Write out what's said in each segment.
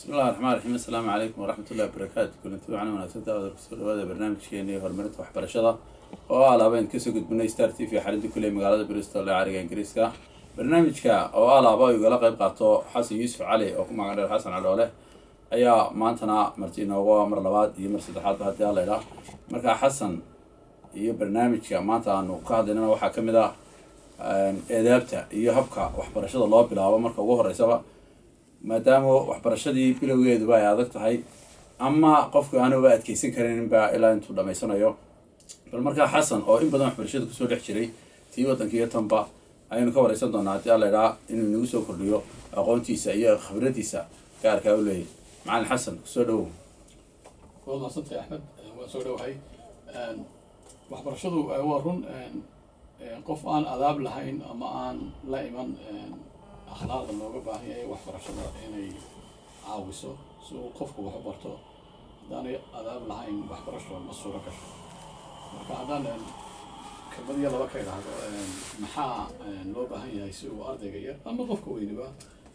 bismi llahi raxmaan raxiim assalaamu calaykum waraxmat ullahi wabarakaatu kulanti wacan wanaagsan daawada kusoo dhawaada barnaamijkeeni horumarinta waxbarashada oo ah laabeen kasoo gudbinay star t v xarinta kuley magaalada bristol ee cariga ingiriiska barnaamijka oo ah laaba ay igala qayb qaato xasan yuusuf cali oo ku magac dheer xasan cadhoole ayaa maantana marti inooga mar labaad iyo mar saddexaadba haddii alla idhaa markaa xasan iyo barnaamijka maanta aanu ka hadlaynana waxaa ka mid ah eedaabta iyo habka waxbarashada loo bilaabo marka ugu horeysaba maadaama waxbarashadii bilowgeeduba ay adag tahay ama qofku aanuba adkeysan karinba ilaa intuu dhamaysanayo bal markaa xasan oo in badan waxbarashada kusoo dhex jiray tii waddanka iyo tanba ayaynu ka wareysan doonaa haddii alla idhaa inuu inagu soo kordhiyo aqoontiisa iyo khibradiisa gaarkaa u leeyahy macalin xasan kusoo dhawow waad mahadsantay axmed waan soo dhowahay waxbarashadu waa run qof aan adaab lahayn ama aan la iman akhlaaqda looga baahan yahay waxbarashada inay caawiso si uu qofku wax u barto haddaanay adaab lahayn waxbarasho ma suuro gasho marka haddaan kelmadiya laba ka idhaahdo maxaa loo baahan yahay si uu ardayga yar ama qofka weyniba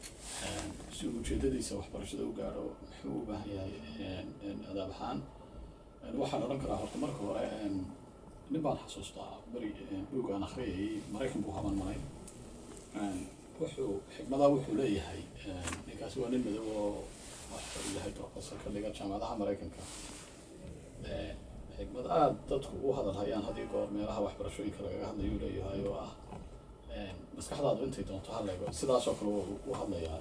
si uu ujeedadiisa waxbarashada u gaadho muxuu u baahan yahay adaab ahaan waxaan odhan karaa horta marka hore nin baan xasuustaa beri buug aan akhriyayay maraykan buu haban maray wuxuu xikmadaa wuxuu leeyahay ninkaasi waa nin madow oo waxuu yahay professor ka dhiga jaamacadaha maraykanka xikmad aada dadku u hadalhayaan haddii goor meelaha waxbarashooyinka lagaga hadlayuu leeyahay oo ah maskaxdaadu intay doonto halleego sidaas oo kale u hadlayaa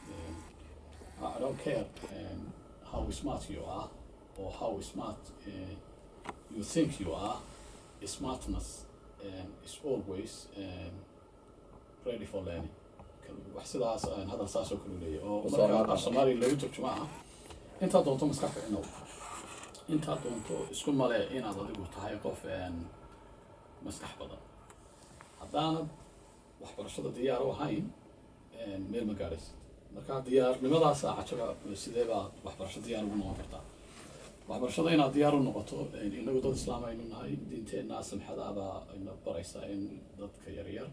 I don't care how smart you are or how smart uh, you think you are smartness um, is always um, ready for learning wax sidaas hadal saas oo kale leeyahay oo marka af soomaaliya lagu turjuma ah intaa doonto maskaxda inow intaa doonto isku male inaad adigu tahay qof maskax badan haddaanad waxbarashada diyaar u ahayn meel ma gaadhaysa marka diyaarnimadaasa cajaba sidee baad waxbarasho diyaar ugu noqon kartaa waxbarashada inaad diyaar u noqoto inagu dad islaam aynu nahay diinteenna samxadaabaa ina baraysaa in dadka yaryar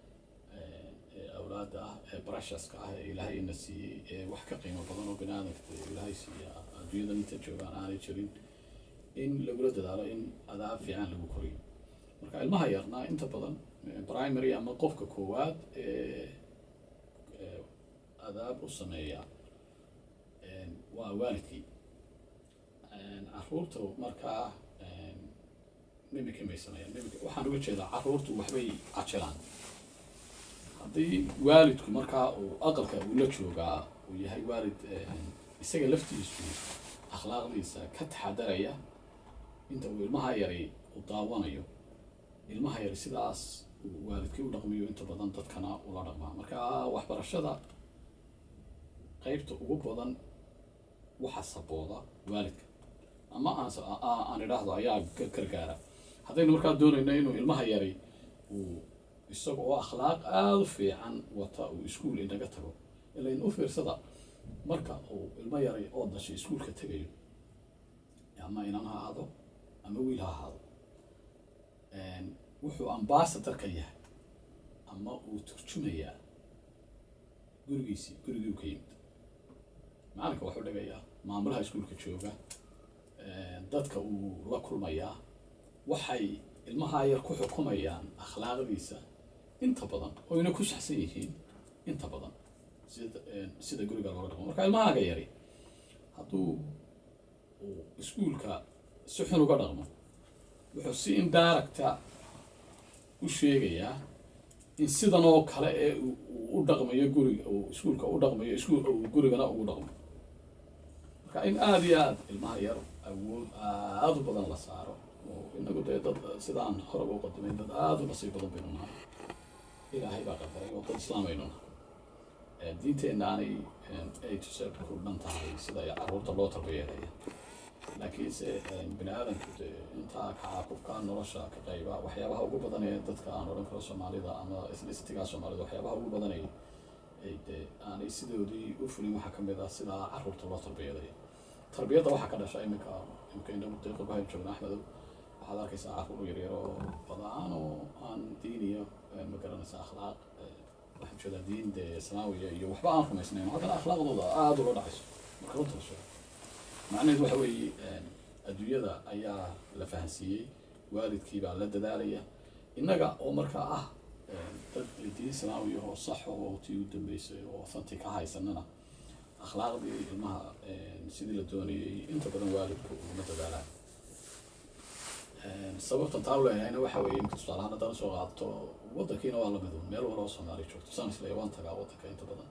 ee awlaada ah ee brashaska ah ee ilaahay ina siiyey ee wax ka qiimo badan oo bini aadamka ilaahay siiya adduunyada inta joogaan aanay jirin in lagula dadaalo in adaab fiican lagu koriyo marka ilmaha yarnaa inta badan primary ama qofka koowaad ee adaab u sameeya waa waalidkii caruurta markaa mimika may sameeyaan mimika waxaan uga jeedaa caruurtu waxbay cajilaan haddii waalidku markaa uu aqalka uu la joogaa uu yahay waalid isaga laftiisu akhlaaqdiisa ka taxadaraya inta uu ilmaha yari u daawanayo ilmaha yari sidaas uu waalidkii u dhaqmiyo inta badan dadkana ula dhaqmaa marka waxbarashada qeybta ugu badan waxa sabooda waalidka ama aan aan idhaahdo ayaa gargaara haddaynu markaa doonayno inuu ilmaha yari uu isaga oo akhlaaq aada u fiican wata uu iskuol inaga tago ilain u fiirsada marka uu ilmo yari oo dashay iskuolka tegayo ama inan ha ahaado ama wiil ha ahaado wuxuu ambasador ka yahay ama uu turjumayaa gurigiisii gurigii u ka yimid macalinka waxuu dhigayaa maamulaha iskuolka jooga dadka uu la kulmayaa waxay ilmaha yar ku xukumayaan akhlaaqdiisa inta badan oyna ku saxsan yihiin inta badan sida sida guriga looga dhaqmo marka ilmahaaga yari hadduu uu iskuolka si xun uga dhaqmo wuxuu si indiracta u sheegayaa in sidan oo kale ee u dhaqmayo guriga uu iskuolka u dhaqmayo iskuol uu gurigana ugu dhaqmo marka in aada iyo aada ilmaha yar awood aada u badan la saaro oo inagu dee dad sidaan horeba u qadimay dad aada u nasiib badan baynu nahay ilaahay baa qadaray oo dad islaam aynu nahay diinteenna aanay ay tuse ku dhan tahay sida caruurta loo tarbiyeelaya laakiinse bini aadamku dee intaa kacaakubka nolosha ka qayba waxyaabaha ugu badan ee dadka aan odhan karo soomaalida ama ethnicitiga soomaalida waxyaabaha ugu badan ay ay dee aanay sidoodii u fulin waxaa kamid ah sidaa caruurta loo tarbiyeelaya tarbiyadda waxaa ka dhasha iminka imika inagu dee qurbahan joogna axmedow waxaad arkaysaa caruur yaryar oo badaan oo aan diiniya ma garanaysa akhlaaq waxaan jeedaa diin dee samaawiya iyo waxba aan rumaysnayn haddana akhlaaqdooda aada ula dhacayso marka runta la sheego macnaheedu waxa weeye adduunyada ayaa la fahansiiyey waalidkii baa la dadaalaya innaga oo markaa ah dad diin islaami oo sax oo tii u dambeysay oo authentic ka haysanana akhlaaqdii ilmaha sidii la doonayay inta badan waalidku uguma dadaalaan sababtan taa u leeyahayna waxa weeye imika tusaalahaan haddaan soo qaadato waddankiina waa lamid un meel waloo soomaali joogto saan isleeya waan tagaa waddanka inta badan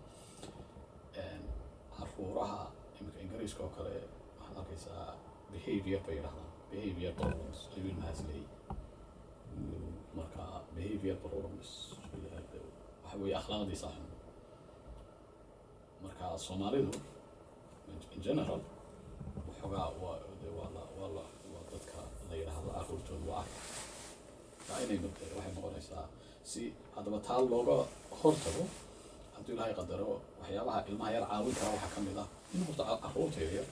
caruuraha imika ingiriiska oo kale waxaad arkaysaa behavior bay yidhahdaan behavior problems ayuu ilmahaas leeyahy marka behavior problems waxa weeye akhlaaqdiisa xun marka soomaalidu in general waxoogaa waa de waa la waa la waa dadka la yidhaahdo caruurtooda waa arka taa inay waxay noqonaysaa si haddaba taa looga hortago hadduu ilaahay qadaro waxyaabaha ilmaha yar caawin kara waxaa ka mid ah in horta caruurta yaryar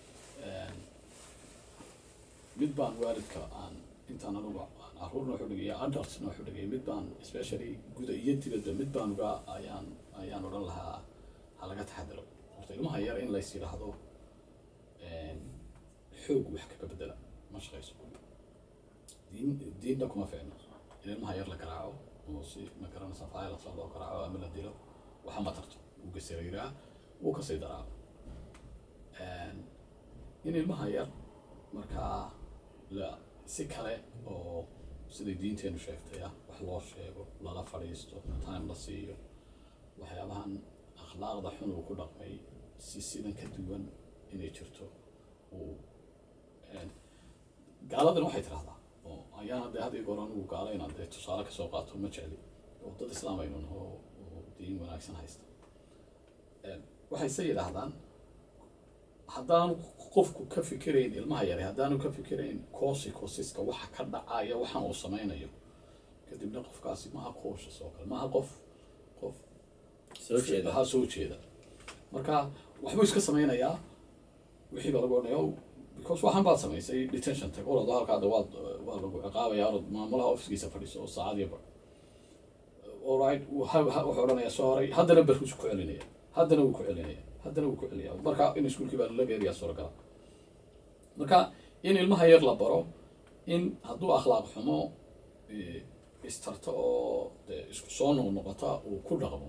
mid baan waalidka aan intaan anugu aan caruurna waxu dhigaya adultsna waxu dhigaya mid baan especially guda iyo dibadda mid baan uga ayaan ayaan odhan lahaa ha laga taxadaro horta ilmaha yar in lays yidhaahdo xoog wax kaga bedela ma shaqayso diin diinna kuma ficno in ilmaha yar la garaaco oo si ma garanaysa violence loo garaaco ama la dilo waxa ma tarto wuu gasariiraa wuu kasii daraa in ilmaha yar markaa la si kale oo siday diinteenu sheegtay ah wax loo sheego lala fadhiisto time la siiyo waxyaabahan akhlaaqda xun uu ku dhaqmay si sidan ka duwan inay jirto uu gaaladana waxay tirahdaa oo ayaana dee hadii goor anigu gaala inaan dee tusaale kasoo qaato ma jecli oo dad islaam aynu naho oo diin wanaagsan haysta waxay se yidhaahdaan haddaanu qofku ka fikirayn ilmaha yare haddaanu ka fikirayn consequenceska waxa ka dhacaya waxaan uu samaynayo kadibna qofkaasi maha cautious oo kale maha qof qof soo jeeda ha soo jeeda marka waxbuu iska samaynayaa wixii baa lagu odhanaya "Oh, because waxaan baad samaysay detention tag orado halkaada waad waa lagu ciqaabaya orod maamulaha ofiskiisa fadhiiso oo saacadiyo bar alright wuxuu odhanaya soo horay haddana barkus ku celinaya haddana wuu ku celinaya haddana wuu ku celinaya marka in iskuulkii baa lala geeriyaa suuragala marka in ilmaha yar la baro in hadduu akhlaaq xumo eh, istarta oo dee isku soo noqnoqota uu ku dhaqmo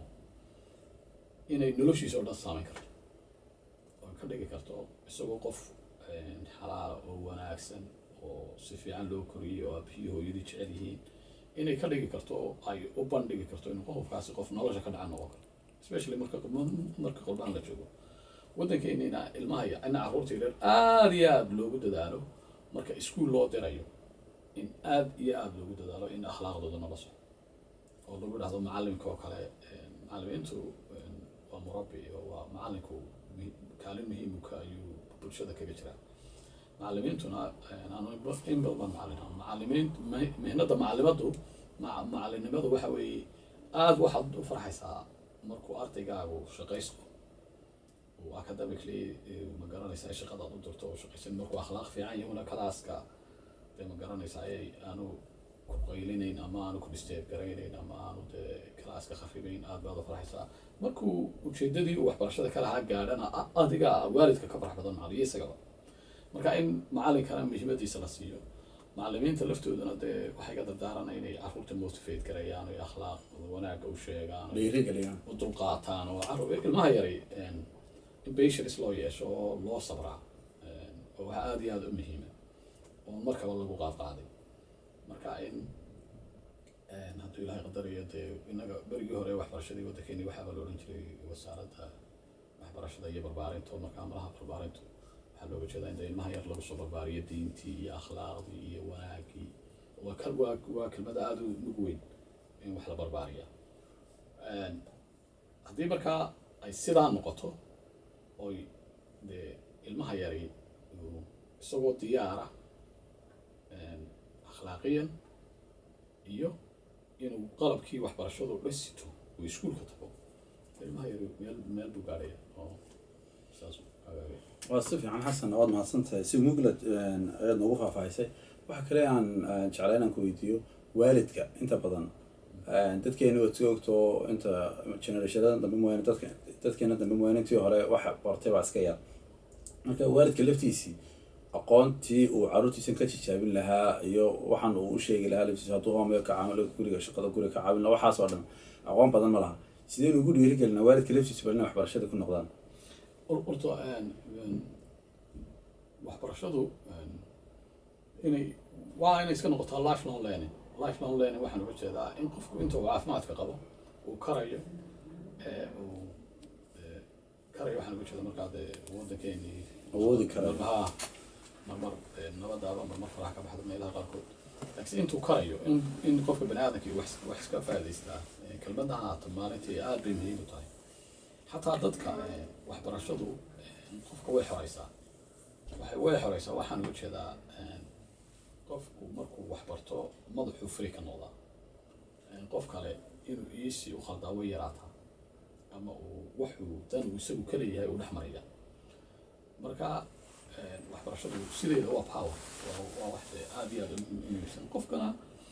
inay noloshiisa oo dhan saameyn karto oo ka dhigi karto isagoo qof eh, xalaala oo wanaagsan oo si fiican loo koriyey oo aabihii hooyadii jecel yihiin inay ka dhigi karto oo ay u bandhigi karto inuu qofkaasi qof nolosha ka dhaca noqon karo especially marka marka qolbaan la joogo waddankeennina ilmaha iyo ina carruurta yaryar aada iyo aada loogu dadaalo marka iskuul loo dirayo in aada iyo aada loogu dadaalo in akhlaaqdooda nala soco oo lagu dhahdo macallinka oo kale macallimiintu waa murabbi oo waa macallinku muhi- kaalin muhiimka ayuu bulshada kaga jiraa macallimiintuna aanu in badan macallin ah macallimiin mi- mihnada macallimadu ma- macallinimadu waxa weeye aada waxaad u farxaysaa markuu ardaygaagu shaqaysto uu academically eh, ma garanaysaa shaqadaad u dirto oo shaqaysan markuu akhlaaq fiican yahuna kalaaska dee ma garanaysaa ayay aanu ku qaylinayn ama aanu ku disturb garaynayn ama aanu dee kalaaska khafibayn aad baad u farxaysaa markuu ujeedadii uu waxbarashada ka lahaa gaadhana a- adiga waalidka ka farx badan macalin iyo isagaba marka in macalinkana muhiimadiisa la siiyo macalimiinta laftooduna dee waxay ka dardaaran inay carruurta motivate garayaan oo akhlaaq wanaagga u sheegaan oo dhiirigeliyaan u dulqaataan oo carruur ilmaha yaray in patience loo yeesho oo loo sabraa oo waxa aada iyo aada u muhiima oo markaba lagu qaadqaaday marka in hadduu ilaahay qadarayo dee innaga berigii hore waxbarashadii waddankeeni waxaaba la odhan jiray wasaaradda waxbarashada iyo barbaarinta oo marka amalaha barbaarintu waxaa looga jeedaa in dee ilmaha yar lagu soo barbaariyo diintii iyo akhlaaqdii iyo wanaagii waa kal waa waa kelmada aada u mug weyn in wax la barbaariya haddii markaa ay sidaa noqoto oy dee ilmaha yari uu isagoo diyaara akhlaaqiyan iyo inuu qalabkii waxbarashadu dhisito uu iskuulka tago ilmaha yari meel meel buu gaadhaya oo saas agaagay waa si fiican xasan waad mahadsantahay si muglad ayaad noogu faahfaahisay waxa kale aan aan jeclay inaan ku weydiiyo waalidka inta badan dadkeena waad soo ogto inta generationyada dambe mooyaane dadka dadkeena dambe mooyaane intii hore waxa bartay baa iska yar marka waalidka laftiisii aqoontii uu caruurtiisan ka tijaabin lahaa iyo waxaan uu u sheegi lahaa laftiisa hadduu homeyo ka caamilo guriga shaqada guriga ka caawin lahaa waxaas oo dhan aqoon badan ma laha sideen ugu dhiirigelinaa waalidka laftiisa bal inay waxbarashada ku noqdaan horta waxbarashadu inay waa inay iska noqotaa lifelong learning lifelong learning waxaan uga jeedaa in qofku inta uu caafimaadka qabo uu karayo uu karayo waxaan uga jeeda markaa dee waddankeeni Awoodi karayo. ha marmar nabadaaba marmar faraha ka baxda meelaha qaarkood laakiin intuu karayo in in qofka bani aadamka wax wax iska faa'idaystaa kelmadda haata maalintii aad bay muhiim u tahay xataa dadka waxbarashadu qofka way xoreysaa waxay way xoreysaa waxaan uga jeedaa qofku markuu waxbarto madaxuu fri ka noqdaa qof kale inuu iisii u khaldaa way yaraataa ama uu waxuu dan uu isagu ka leeyahay uu dhex maraya marka waxbarashadu sideeda waa power waa- waa wax dee aad iyo aad u muhiimsan qofkana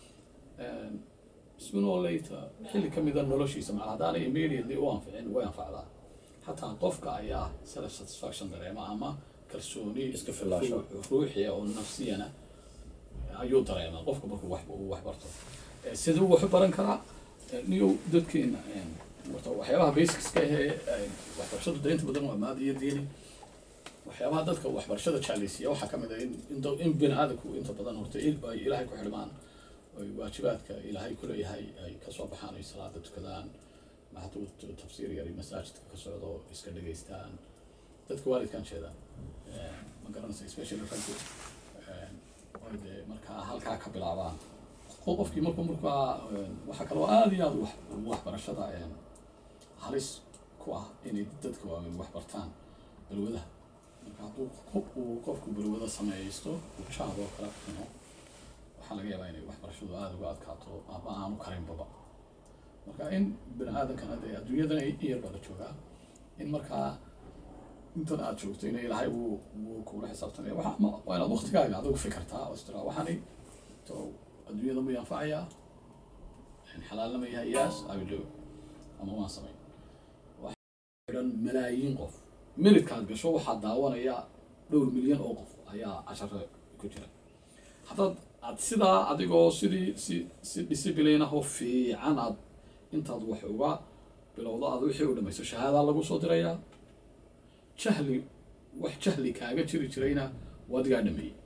sooner or later xilli ka mida noloshiisa macal haddaanay immediately u anficin way anfacdaa xataa qofka ayaa self satisfaction dareema ama kalsooni Iska filaansho. ruu- ruuxiya oo nafsiyana ayuu dareemaa qofka markuu wax uu wax barto Eh, siduu wax u baran karaa Eh, niyow dadkeena eh, horta waxyaabaha basicska ahee eh, waxbarashadu de inta badan waa maadi iyo diini waxyaabaha dadka waxbarashada jeclaysiiya waxaa ka mid ah in in dad- in bini aadamku inta badan horta il ay ilaahay ku xidhmaan oy waajibaadka ilaahay ku leeyahay ay ka soo baxaan ay salaada tukadaan ma hadduu t- tafsiir yar iyo masaajidka ka socdo iska dhegaystaan dadka waalidkaan jeeda Eh, ma garanaysa especially raggu eh, oy dee markaa halkaa ka bilaabaan Qof- qofkii markuu markaa eh, waxaa kaloo aad iyo aad wax waxbarashada eh, halis ku ah inay dadka waaweyn wax bartaan balwadaha marka hadduu qof- uu qofku balwada sameysto uu jaad oo kala cuno waxaa laga yaabaa inay waxbarashadu aada uga adkaato ama aanu karinbaba marka in bini aadamkan hadda adduunyadan in yar baa la joogaa in markaa intan aad joogto in ilaahay uu uu kula xisaabtamaya waxa ma waa inaad waqtigaaga adigu fikirtaa oo istira waxani to adduunyada ma yanfacayaa xalaalna ma yahay yaas I will do it. ama waan samayn xidhan malaayiin qof minidkaad gasho waxaa daawanaya dhowr milyan oo qof ayaa casharo ku jira haddaad aad sidaa adigoo sidii si si discipline ah oo fiican aad intaad wax uga bilowdo aad wixii u dhamayso shahaadaa lagu soo dirayaa jahli wax jahli kaaga jiri jirayna waa adigaa dhameeyey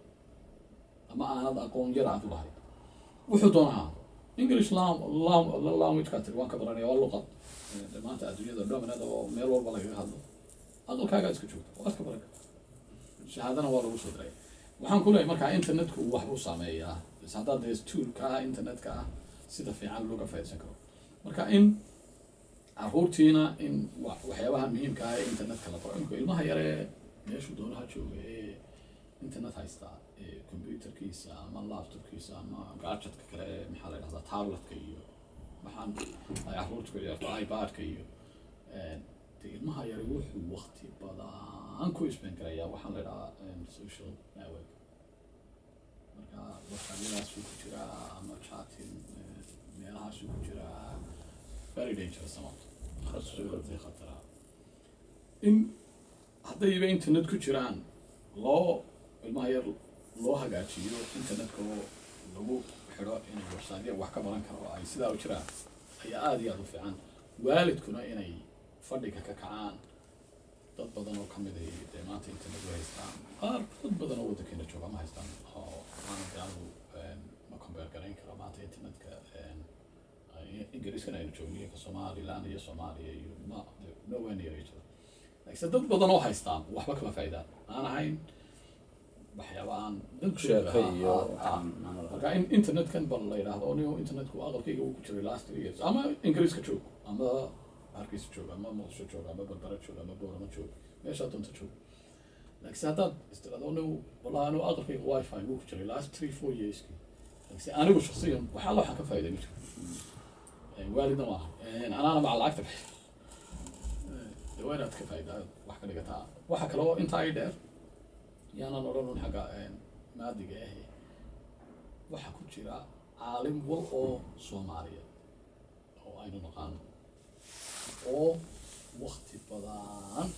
ama aanad aqoon yar aad u lahayd wuxuu doonaa english lam- lam- language-kaa tiri waan ka baranaya waa luqad Eh, maanta adduunyada dominada oo meel walba lagaga hadlo aqalkaagaa iska joogta waad ka baran kartaa shahaadana waa lagu soo diray waxaan ku leeyahay markaa internetku wax buu saameeyaa bas haddaad dee toolka ah internetka ah sida fiican looga faaidsan karo marka in caruurtiina in wa- waxyaabaha muhiimka ah ee internetka la baro imika ilmaha yaree meeshuu doonaha jooga ee internet haystaa ee computerkiisa ama laptopkiisa ama gadgetka kale ee maxaa la dhahdaa tabletka iyo waxaan ay caruurta ku ciyaarto ipad-ka iyo eh, dee ilmaha yari wuxuu waqti badan ku isbeen garayaa waxaan la dhahaa em, social network marka whatsappyadaasuu ku jiraa ama chatting eh, meelahaasuu ku jiraa very dangerous amount Khatar- khatara in haddayba internet ku jiraan loo ilmaha yar loo hagaajiyo internetka oo lagu xidho inay website wax ka baran karo ay sidaa u jiraan ayaa aada iyo aada u fiican waalidkuna inay fadhiga ka kacaan dad badan oo kamid ay dee maanta internet u haystaan qaar dad badan oo waddankeena jooga ma haystaan oo aan de anigu em, ma compare garayn karo maanta internetka em, ay- ingiriiskana aynu joogniyo ka somaliland iyo soomaaliya iyo ma nowhere near each other laakiinse dad badan oo haystaan waxba kama faa'iidaan aan ahayn waxyaaba aan dankooda sheekay iyo ah, ah, ah. marka in internetkan bal la yidhaahdo anigo internetku aqalkayga uu ku jiray last three years ama ingiriiska joog ama hargeysa joog ama muqdisho joog ama barbara joog ama boorama joog meeshaa doonta joog laakiinse haddaad istirado anigu wallahi anigu aqalkayga wifi wuu ku jiray last three four yearski laakiinse anigu shaksiyan wax alla waxaan ka faa'iiday ma jiro Eh, waalidna waa ahay Eh, anaana maca lacagta bixi Eh, dee waa inaad ka faa'iidaa wax ka dhigataa waxa kale oo intaa ay dheer yaanan odhan un xagga eh, maadiga ahe waxaa ku jira caalim wal oo soomaaliya oo aynu naqaano oo wakti badan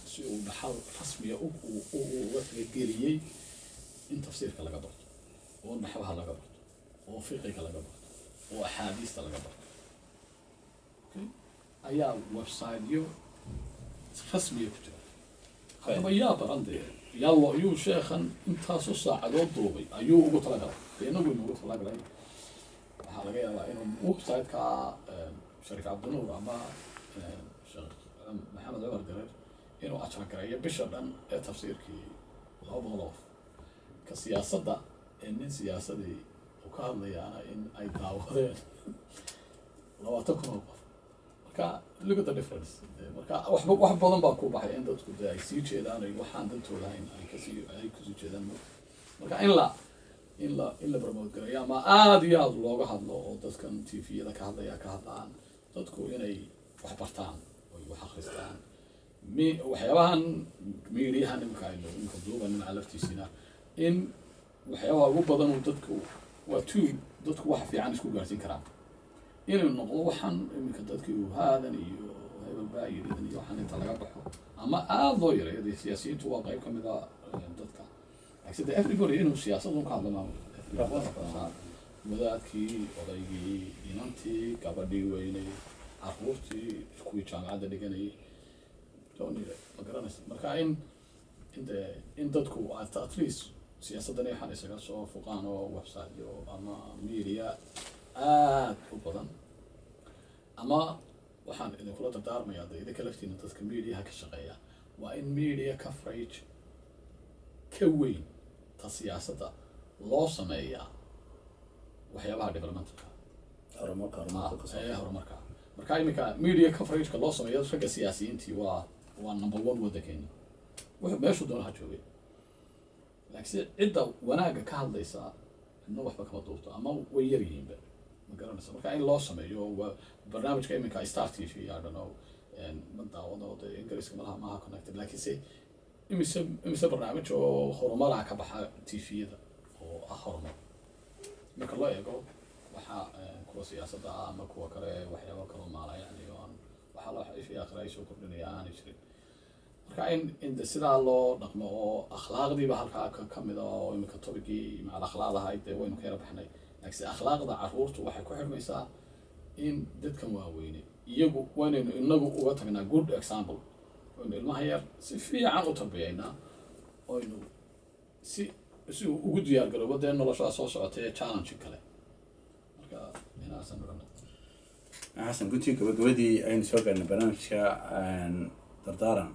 si uu dhaxal rasmiya u u- u- uga talageliyey in tafsiirka laga barto oo naxwaha laga barto oo fiqiga laga barto oo axaadiista laga barto Okay? ayaa websiteyo rasmiya ku jira haddaba yaa baran dee yaa lo ayuu sheekhan intaasoo saacadood duubay ayuu ugu talagalay dee inagu inugu talagalay waxaa laga yaabaa inuu website-ka shariif cabdinuur ama eh, sheekh maxamed cumar gareer inuu ajragareeyo bisha dhan ee tafsiirkii laba boqol oo qof ka siyaasadda ee nin siyaasadii uu ka hadlayaana in ay daawadeen labaatan kun oo qof marka look at the difference Eh, marka wax ba- wax badan baa ku baxay in dadku de ay sii jeedaan ay waxaan dantooda hayn ay kasii ay kusii jeedaan marka in la in la in la promote gareeyo ama aada iyo aada looga hadlo oo dadkan tviyada ka hadlaya ka hadlaan dadku inay wax bartaan oy wax akristaan mi waxyaabahan miidiyahan imika aynu imika duuban dhinaca laftiisina in waxyaabaha ugu badan uu dadku waa two dadku wax fiican isku gaarsiin karaan inuu noqdo waxaan iminka dadkii uu haadan iyo hebel baa yidhidan iyo waxaan inta laga baxo ama aada loo yareeyo dee siyaasiyiintu waa qayb ka mid a eh, dadka laakiin de everybody inuu siyaasadun ka hadlo maamul wadaadkii odaygii inantii gabadhii weynay caruurtii kuwii jaamacadda dhiganayay doonire ma garanaysa marka in in de in dadku at at least siyaasadani waxaan isaga soo fuqaan oo website iyo ama media aad u badan ama waxaan idinkula dardaarmayaa de idinka laftiina dadka mediaha ka shaqeeya waa in media coverage ka weyn ta siyaasadda loo sameeyaa waxyaabaha developmentalka horumarka ah, horumarka ka ee soo horumarka marka iminka media coverageka loo sameeyo ragga siyaasiyiintii waa waa number one waddankeena wuxuu meeshuu doona ha joogay laakiin cidda wanaagga ka hadlaysa cidna waxba kama duubto ama way yar yihiinba ma garanaysa marka in loo sameeyo waa barnaamijka iminka star t v i don't know ma daawado dee ingiriiska malaha maaha connected laakiinse imise imise barnaamij oo horumaraha ka baxa t v-yada oo ah horumar marka loo eego waxaa eh, kuwa siyaasadda ah ama kuwa kale waxyaabo kaloo maala yani oo aan waxaa loo ifi akhriya ay soo kordhinaya aanay jirin marka in in de sidaa loo dhaqmo oo akhlaaqdiiba halkaa ka ka mid a oo iminka tobigii macal akhlaaq ahayd dee waynu ka yara baxnay laakiinse akhlaaqda carruurtu waxay ku xidhmaysaa in dadkan waaweyne iyagu waynaynu inagu uga tagnaa good example waynu ilmaha yar si fiican u tarbiyaynaa oynu si si uu ugu diyaar garoobo dee noloshaa soo socotay ee challenge kale marka inaasan odhan xasan guntii gabagabadii aynu soo gaarnay barnaamijka dardaaran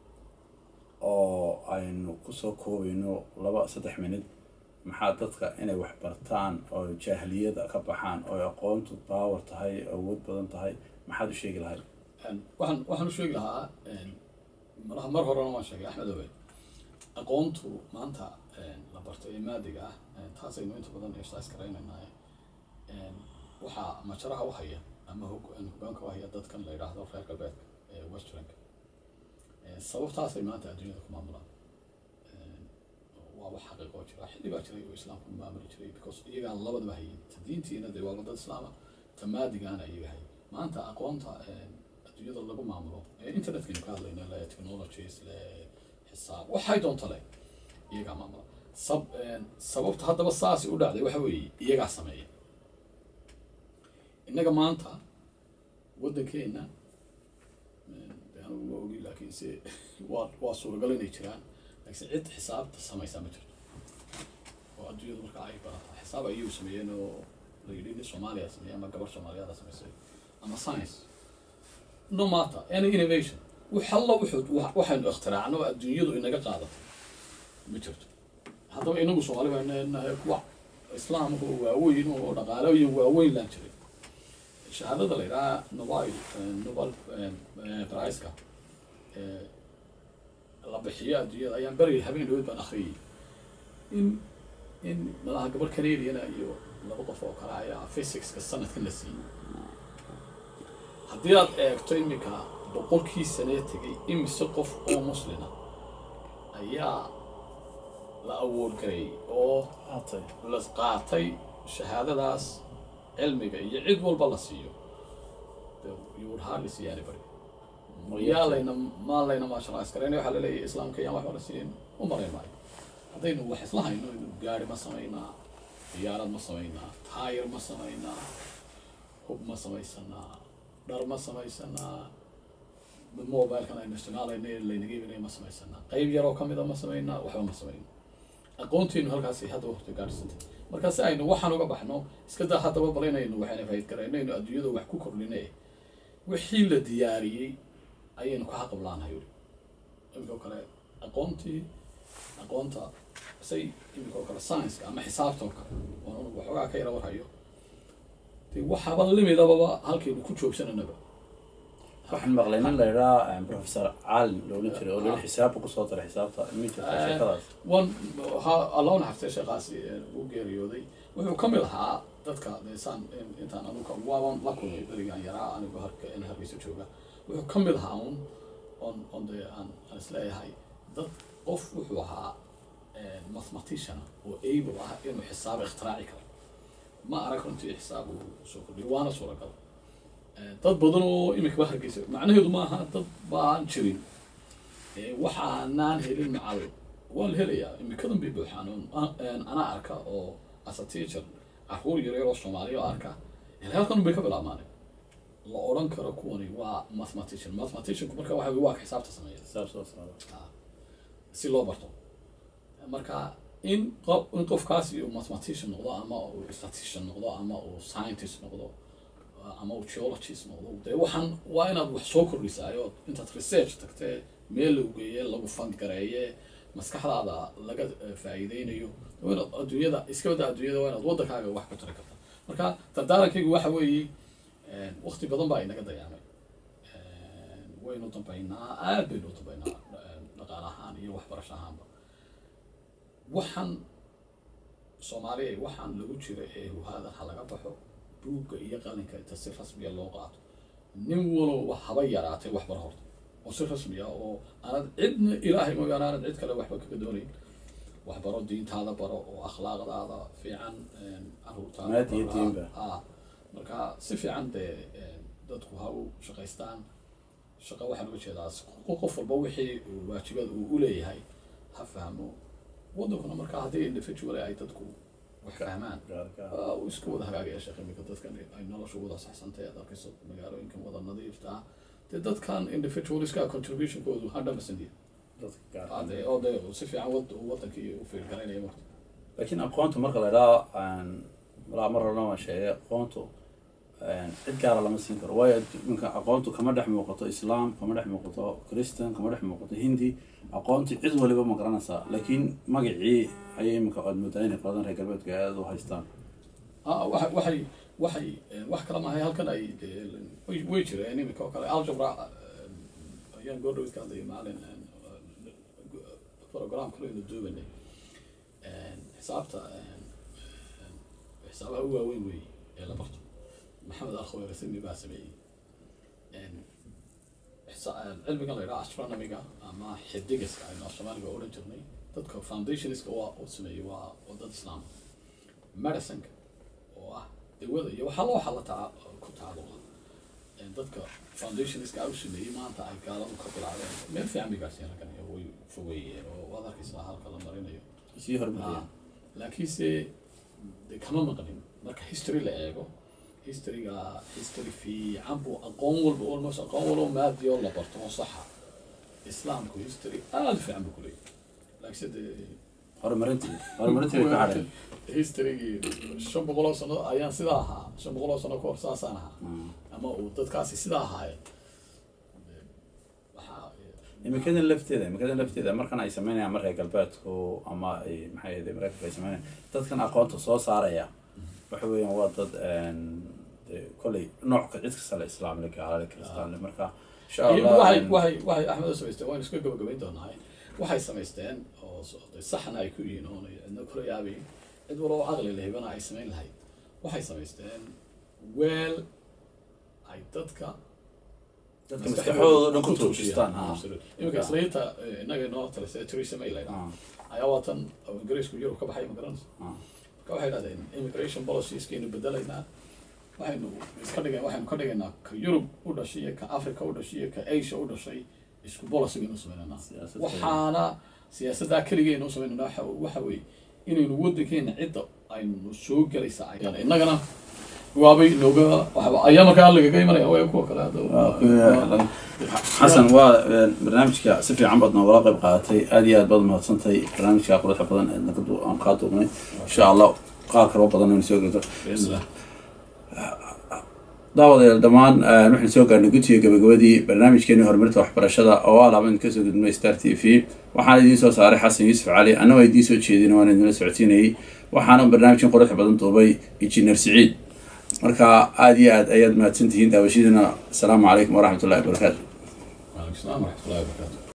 oo aynu kusoo koobayno laba saddex minid maxaa dadka inay wax bartaan oo jaahiliyada ka baxaan oo aqoontu power tahay awood badan tahay maxaad u sheegi lahayd waxaan waxaan u sheegi lahaa malaha mar horena waan sheegay axmed owe aqoontu maanta la bartay ee maadiga ah taasaynu inta badan exercise garaynaynaa waxaa majaraha u haya ama hog- hogaanka u haya dadkan la yidhaahdo reer galbeedka ee westernka sababtaasay maanta adduunyada ku maamulaan waa wax xaqiiqo oo jira xilli baa jiray oo islaamku maamuli jiray because iyagaan labadaba hayay ta diintiina dee waa dad islaama ta maadigaana iyaga hayay maanta aqoonta adduunyada lagu maamulo ee internetkaynu ka hadlayna le technologies le xisaab waxay doonto le iyagaa maamula sab sababta haddaba saasi u dhacday waxa weeye iyagaa sameeya innaga maanta waddankeena de anigu ma ogi laakiinse waa waa suuragal inay jiraan laakiinse cid xisaabta samaysaa ma jirto oo adduunyadu marka ay barataa xisaab ayuu sameeyeen oo la yidhi nin soomaaliya sameeyey ama gabar soomaaliyaada samaysay ama science no matter any innovation wax alla wuxuu wa- waxaynu ikhtiraacno oo adduunyadu inaga qaadatay ma jirto haddaba inagu soomaali baynu nahay kuwa islaamka oo waaweyn oo dhaqaaloyin waaweyn laan jiray shahaadada la yidhaha nobel nobel priceka ee la bixiyo adduunyada ayaan beri habeen dhaweyd baan akhriyay in in malaha gabar canadiana iyo laba qof oo kale ayaa physicska sanadkan la siiyey haddii aad eegto iminka boqolkii sanee tegay imise qof oo muslina ayaa la awood gareeyay oo aatay la qaatay shahaadadaas cilmiga iyo cid walba la siiyo de you would hardly see anybody yaa layna maa layna marshalize garaynaya waxaa laleeyahay islaamka yaan waxba la siin u marayn maayo haddaynu wax isla hayno gaari ma samaynaa diyaarad ma samaynaa taayir ma samaynaa hub ma samaysanaa dhar ma samaysanaa mobilkan aynu isticmaalayna laynaga iibinaya ma samaysanaa qayb yaroo kamida ma samaynaa waxba ma samayno aqoonteenu halkaasi hadda horta gaadhsantay marka si aynu waxaan uga baxno iska daa haddaba balaynaynu waxayna fayd garaynaynu adduunyada wax ku kordhine wixii la diyaariyey ayaynu ka haqablaanahay weli imika oo kale aqoontii aqoonta say imika oo kale science-ka ama xisaabta oo kale oon waxoogaa ka yara warhayo de waxaaba limidababa halkaynu ku joogsananaba waxaan maqlay nin la yidhaa professor caalin loola jiray oo lala xisaabba kusoo daray xisaabta ma jirta sheekadaas one ha allah naxaftay sheekaasi uu geeriyooday wuxuu ka mid ahaa dadka desaan intaan anuka waaban la kulmay berigaan yaraa anigu harka in hargeysa jooga wuxuu ka mid ahaa un on on de aan aan isleeyahay dad qof wuxuu ahaa mathematician oo able ah inuu xisaab ikhtiraaci karo ma arag runtii xisaab uu soo kordhiyo waana suuragal dad badan oo imikaba hargeysa macnaheedu maaha dad baan jirin waxaanaan helin macal waa la helayaa imikadan bay buuxaan anaa arka oo as a teacher caruur yaryar oo soomaaliya oo arka halkan bay ka bilaabmaanay la odhan karo kuwani waa mathematician mathematicianku marka waxa waa ka xisaabta sameeya xisaab soo saara si loo barto marka in qof in qofkaasi uu mathematician noqdo ama uu statistician noqdo ama uu scientist noqdo ama uu geologist noqdo dee waxaan waa inaad wax soo kordhisaayo intaad research tagtee meel lagu geeye lagu fangareeye maskaxdaada laga faa'iideynayo waa inaad adduunyada iska wada adduunyada waa inaad waddankaaga wax ku tari karta marka dardaarankaygu waxa weeye waqti badan baa inaga dayaamay waynu dambaynaa aad baynu u dambaynaa dhaqaale ahaan iyo waxbarasho ahaanba waxaan soomaaliya waxaan lagu jira ee huhaada ha laga baxo buugga iyo qalinka inta si rasmiya loo qaato nin walowba haba yaraatay waxbar horta oo si rasmiya oo aanad cidna ilaahay mooyaane aanad cid kale waxba kaga doonayn waxbaro diintaada baro oo akhlaaqdaada fiican caruurtaada Maad iyo baro. diinba. Ah, marka si fiican dee dadku ha u shaqaystaan shaqo waxaan uga jeedaa qof qof walba wixii uu waajibada uu u leeyahay ha fahmo wadankuna marka haddii individual ay dadku wax fahmaan gaarka waa uu iska wada hagaagaya sheekh iminka dadkan ay nolosha wada saxsantay aad arkayso magaalooyinkan wada nadiifta ah dee dadkan individualiska contributionkoodu hundred percent yahay. dadka gaarka Ah, dee- oo dee si fiican wad wadankii u fiirgaraynaya marka laakiin aqoontu marka la idhaha malaa mar horena waan sheegay aqoontu cid gaara lama siin karo waayo iminka aqoontu kama dhex muuqato islaam kama dhex muuqato christian kama dhex muuqato hindi aqoontu cid waliba ma garanaysaa laakiin magacii ayay iminka aad moodaa inay qoladan reer galbeedka aada u haystaan Ah, waxa- waxay waxay eh, wax kale maahay halkan ay dee way- way jireen iminka oo kale algebra eh, ayaan goordhow iska hadlayay maalin eh, program kale aynu duubanay Eh, xisaabta eh, eh, xisaabaha u waaweyn weeye ee la barto maxamed alkhaweyrsimi baa sameeyey Eh, xisa- eh, cilmigan la yidhaha astronomiga ama xidigiska aynu af soomaaliga odhan jirnay dadka foundationska waa uu sameeyey waa waa dad islaam medicineka oo ah dawada iyo waxaa loo xala taca ku tacalluqa Ee, dadka foundationska u sameeyey maanta ay gaaladu ka bilaabeen meel fiican bay gaarsiin raggan iyo way fogeeyeen oo waad arkaysaa halka la marinayo sii hormariyeen laakiinse de kama maqnin marka history la eego historyga history fiican buu aqoon walba almost aqoon walba maadiyo la barto oo saxa islaamku history aada u fiican buu kuleeyahay laakiinse dee horumarintii horumarintii bay ka hadheen historygii shan boqol oo sano ayaan sidaa ahaa shan boqol oo sano kahor saasaan ahaa ama uu dadkaasi sidaa ahaayeen waxaa imikadan lafteeda imikadan lafteeda markan ay sameynayaan mar reer galbeedku ama ay maxay ahayd mareykanka ay sameynayaan dadkan aqoonta soo saaraya waxa weeyaan waa dad dee kolley noocka cid kasta le islaamle gaalale kristaanle marka insha iyagu allah waxay waxay waxay axmed u samaysteen waan iska gabagabayn doonaa waxay samaysteen oo so- de saxna ay ku yihiin oona cidna kula yaabayn cid walba oo caqli lehibana ay samayn lahayd waxay samaysteen weel ay dadka dadka maskaxdooda dhan ku tuujistaan ha iminka islaynta innaga inoo talisay Theresa May la yidhaahdo ayaa waa tan ingiriisku yurub ka baxay ma garanaysa Ah. marka waxay dhahdeen immigration policieska inu bedelaynaa waxaynu iska dhiga waxaynu ka dhigaynaa ka yurub u dhashay iyo ka africa u dhashay iyo ka asia u dhashay isku policy baynu samaynanaa Siyaasad waxaana siyaasaddaa keligaynu samaynanaa waxa waxa weeye inaynu waddankeena cidda aynu soo gelaysa ayaan innagana waabay inooga waxba ayaa markaa lagaga imanaya waa kuwa kale hadda xasan waa barnaamijka si fiican baad noogala qayb qaadatay aad iyo aad baad mahadsantahay barnaamijka quruxda badan ee nagadu aan kaa duubnay insha allah qaar kaloo badan aynu soo gado bismillah daawadayaal dhammaan waxaynu soo gaarnay gudsiga gabagabadii barnaamijkeeni horumarinta waxbarashada oo ah laaban kasoo gudbinay star t v waxaana idiin soo saaray xasan yuusuf cali annagoo idiin soo jeedin waan idinla socodsiinayay waxaana barnaamijkan quruxda badan duubay injineer siciid marka aada iyo aad ayaad mahadsan tihiin daawashadiina asalaamu calaykum waraxmat ullahi wabarakaatu waalaikum salaam waraxmatullahi wabarakaatu